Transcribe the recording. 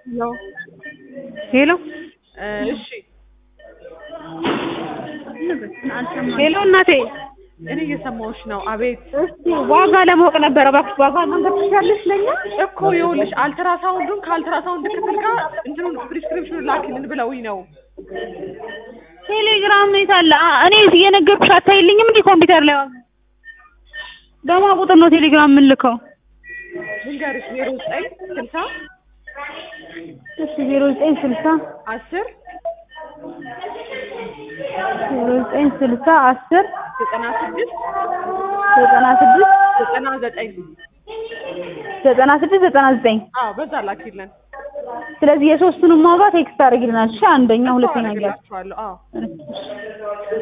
ነው። ሄሎ እሺ ሄሎ እናቴ እኔ እየሰማሁሽ ነው። አቤት እስቲ ዋጋ ለማወቅ ነበረ እባክሽ ዋጋ መንገድ ትችያለሽ ለኛ እኮ ይኸውልሽ አልትራሳውንዱን ከአልትራሳውንድ ክፍል ጋር እንትኑን ፕሪስክሪፕሽኑን ላኪልን ብለውኝ ነው። ቴሌግራም ነው የታለ አ- እኔ እየነገርኩሽ አታይልኝም እንዴ ኮምፒውተር ላይ ዋጋ በማ ቁጥር ነው ቴሌግራም የምልከው ልንገርሽ ዜሮ ዘጠኝ ስልሳ እሺ ዜሮ ዘጠኝ ስልሳ አስር ዜሮ ዘጠኝ ስልሳ አስር ዘጠና ስድስት ዘጠና ስድስት ዘጠና ዘጠኝ ዘጠና ስድስት ዘጠና ዘጠኝ አዎ በዛ ላኪልን። ስለዚህ የሶስቱንም ዋጋ ቴክስት አድርጊልናል እሺ አንደኛ ሁለተኛ እያልሽ አደርግላችኋለሁ። አዎ እሺ